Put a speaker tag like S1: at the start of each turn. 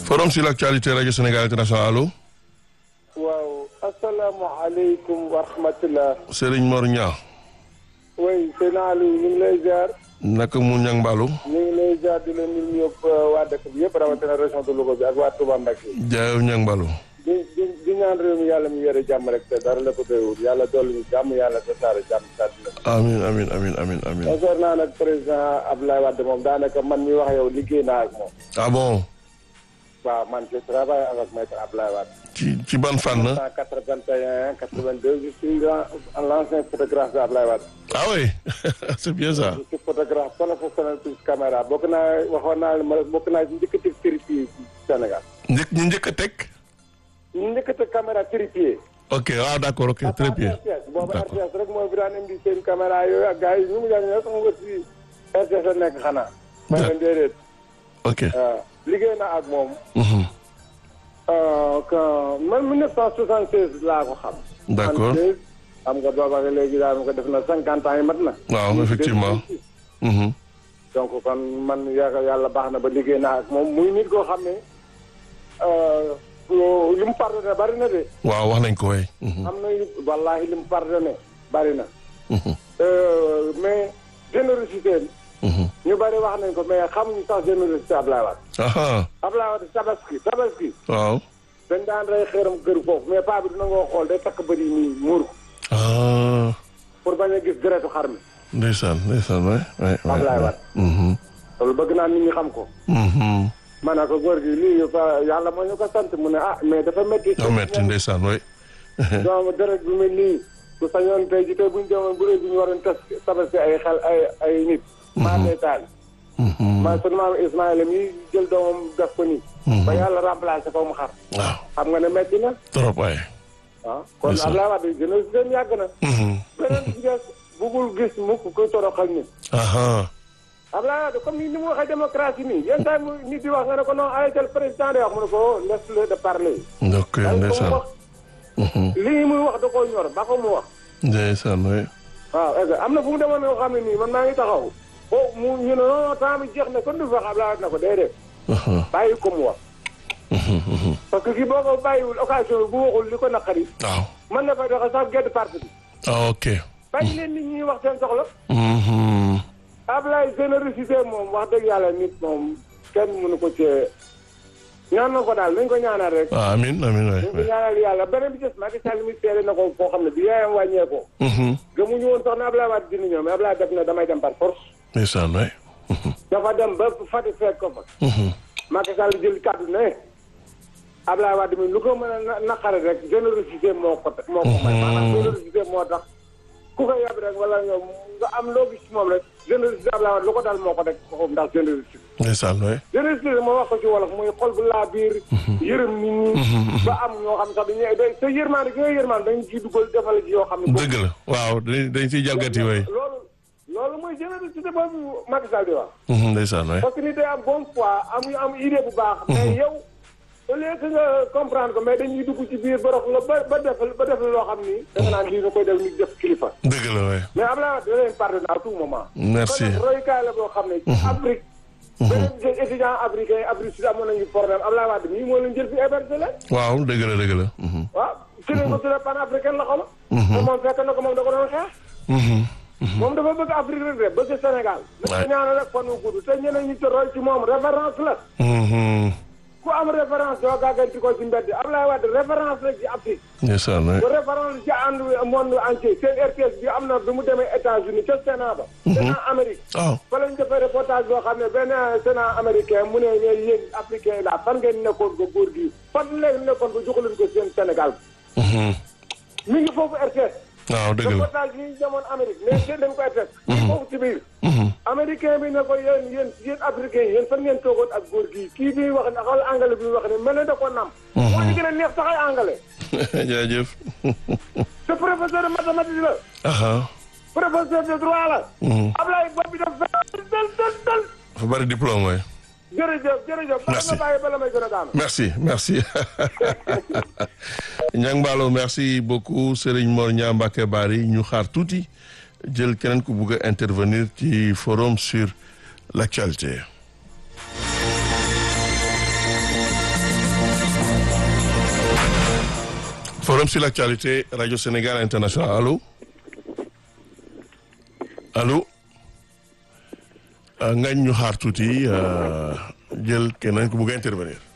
S1: forum sur l'actualité rajo Sénégal international allo.
S2: waaw asalaamaaleykum wa rahmatulah.
S1: Serigne Mor Niang.
S2: oui sëñ Aliou ñu ngi lay ziar.
S1: naka mu ñang mbalu.
S2: ñu ngi lay ziar di leen nuyu yëpp waa dëkk bi yëpp rawatina région de Louga bi ak waa Touba Mbacké.
S1: jaayew ñang mbalu.
S2: di di di ñaan réew mi yàlla mi yore jàmm rek te dara la ko doyul yàlla dolli ñu jàmm yàlla tasaare jàmm saa dina.
S1: amiin amiin amiin amiin amiin.
S2: concernant nag président Abdoulaye Wade moom daanaka man mi wax yow liggéey naa ak moom.
S1: ah bon.
S2: waaw man je travaille avec maître Abdoulaye Wade.
S1: ci ci ban fànn.
S2: 1981 82 je suis l'ancien photographe de Abdoulaye Wade.
S1: ah oui c'est bien ça.
S2: je suis photographe professionnel plus caméra bokk naa waxoon naa ma bokk naa ci njëkk a teg trépied Sénégal.
S1: njëkk ñu njëkk a teg.
S2: ñu njëkk a teg caméra trépied.
S1: ok waaw d'accord ok très bien.
S2: RTS boobu
S1: D'accord.
S2: RTS rek mooy fi daan indi seen caméra yooyu ak gars yi ñu ngi jàng ne sama nga si RTS a nekk xanaa. may leen déedéet.
S1: ok.
S2: waaw liggéey na ak moom.
S1: Mhm.
S2: que man 1976 laa ko xam.
S1: D'accord.
S2: 76, xam nga booba ak léegi daal ko def na cinquante ans yi mat na.
S1: waaw effectivement. Mhm.
S2: donc kon man yaakaar yàlla baax na ba liggéey naa ak moom muy nit koo xam ne li mu pardonné bari na de.
S1: waaw wax nañ ko waay. Mhm.
S2: am na wallaahi li mu pardonné bari na.
S1: Mhm.
S2: Euh, mais générosité
S1: Mhm.
S2: ñu bari wax nañ ko mais xamuñu sax générosité Ablaye Wade.
S1: aha
S2: Ablaye Wade tabaski tabaski
S1: waaw.
S2: dañ daan rey xeeram kër foofu mais paa bi dina ngoo xool day takk bëri nii muur ko
S1: ah
S2: pour bañ a gis deretu xar mi.
S1: ndeysaan ndeysaan waay waay waay.
S2: Ablaye Wade.
S1: Mhm.
S2: loolu bëgg naa nit ñi xam ko.
S1: Mhm.
S2: ma ne ko góor gi lii fa yàlla moo ñu ko sant mu ne ah mais dafa métti.
S1: daa metti ndeysaan waay.
S2: donc deret bi mel nii bu sañoon tey ji tey bu ñu demoon bu dee bu ñu waroon tas tabaski ay xel ay ay nit. maa ngi taal.
S1: Mhm.
S2: maa sunu maam Ismaïla mi jël doomam def ko nii. ba yàlla remplacé ko mu xar.
S1: waaw
S2: xam nga ne métti na.
S1: trop waay.
S2: ah kon
S1: Ndeysaan.
S2: Abdoulaye Wade gën a gën yàgg na.
S1: Mhm.
S2: beneen bi ci des bugul gis mukk kuy toroxal nit.
S1: aha
S2: Abdoulaye Wade comme ni ni mu waxee démocratie nii yenn saa yi mu nit di wax nga ne ko non arrêté le président de wax mu ne ko oh laisse-le de parler.
S1: ok
S2: bàyyi ko mu
S1: ndeysaan.
S2: wax
S1: Mhm.
S2: lii muy wax da koo ñor ba ko mu wax.
S1: ndeysaan waay.
S2: waaw est am na fu mu demoon yoo xam ne nii man maa ngi taxaw oh mu ñu ne non temps bi jeex na kon du fa Abdoulaye Wade na ko déedéet
S1: aha
S2: bàyyi ko mu wax
S1: Mhm. Mhm.
S2: parce que kii boo ko bàyyiwul occasion bi bu waxul li ko naqari
S1: waaw.
S2: mën na fay doxe sax gedd parti bi
S1: ah ok.
S2: bàyyi leen nit ñi wax seen soxla
S1: Mhm.
S2: Abdoulaye générosité moom wax dëgg yàlla nit moom kenn mënu ko cee ñaan na ko daal nañ ko ñaanal rek
S1: ah amiin amiin waay
S2: nañ ko
S1: waay.
S2: ñaanal yàlla beneen bi des Macky Sall mi seede na ko foo xam ne bi yaayam wàññeekoo
S1: Mhm.
S2: gëmuñu woon sax ne Abdoulaye Wade dina ñëw mais Abdoulaye def na damay dem par force
S1: ndeysaan waay. Mhm.
S2: dafa dem ba Fatick fekk ko fa
S1: Mhm.
S2: Macky Sall jël kàddu ne Abdoulaye Wade mi lu ko mën a na- naqare rek générosité moo ko moo ko may maanaam générosité moo tax ku ko yab rek wala nga nga am loo gis ci moom rek générosité Abdoulaye Wade lu ko dal moo ko teg foofu ndax générosité
S1: ndeysaan waay.
S2: générosité moo wax ko ci wolof muy xol bu laa biir yërëm nit ñi ba am ñoo xam sax dañuy day te yërmaande gi nga yërmaande dañu ciy dugal defal ci yoo xam ne
S1: dëgg la waaw dañ dañ ciy jalgati waay.
S2: loolu loolu mooy générosité boobu Macky Sall di wax
S1: Mhm. ndeysaan waay.
S2: parce que nit day am bonne foi am am idée bu baax. mais yow au lieu que nga comprendre ko mais dañuy dugg ci biir borox la ba ba def ba def la loo xam ni. da nga naan lii nga koy def nit def kilifa.
S1: dëgg la waay.
S2: mais Abdoulaye Wade da leen pardonné à tout moment.
S1: Merci.
S2: kon nag royukaay la boo xam ne. ci Afrique. beneen étudiant africain Afrique Sud amoon nañu problème Abdoulaye Wade mii moo leen jël fi hébergé leen.
S1: waaw dëgg la dëgg la. Mhm.
S2: waaw ci lañ ko tuddee panafricaine la xama. te moom fekk na ko moom da ko doon xeex.
S1: Mhm.
S2: moom dafa bëgg Afrique rek de bëgg Sénégal.
S1: waay
S2: nañu ñaanal rek fan wu gudd te ñeneen ñi ci roy ci moom référence la.
S1: Mhm.
S2: ku am référence doo gàgganti ko ci mbedd Abdoulaye Wade référence la ci Afrique
S1: ndeysaan waay.
S2: bu référence ci ànd monde entier seen RTS bi am na bi mu demee États-Unis ca Sénat ba Sénat Amérique
S1: waaw.
S2: fa lañ defee reportage boo xam ne benn Sénat américain mu ne ne yéen africain yi la fan ngeen nekkoon ko góor gi fan leen nekkoon ko joxu leen ko seen Sénégal
S1: Mhm.
S2: mi ngi foofu RTS
S1: waaw dëgg la.
S2: reportage yi ñu demoon Amérique mais seen dañ ko RTS mi ngi foofu ci biir
S1: Mhm.
S2: américain bi ne ko yéen yéen yéen africain yi yéen fan ngeen toogoon ak góor gi kii bi wax ne xool anglais bi wax ne mel na da ko nam moo ci gën a neex sax ay anglais
S1: jaajëf.
S2: te professeur de mathématique la
S1: aha.
S2: professeur de droit la
S1: Mhm.
S2: Ablaye bopp bi daf dal dal dal dal
S1: dafa bari diplôme waay.
S2: jërëjëf jërëjëf bala
S1: Merci.
S2: ma bàyyi bala may gën a daanu
S1: merci merci Niang Ballo merci beaucoup Serigne Mor Niang Mbacké Bari ñu xaar tuuti jël keneen ku bugg a intervenir ci forum sur l'actualité forum sur l'actualité radio Sénégal international allo allo ngañ ñu xaar tuuti jël keneen ku bugg a intervenir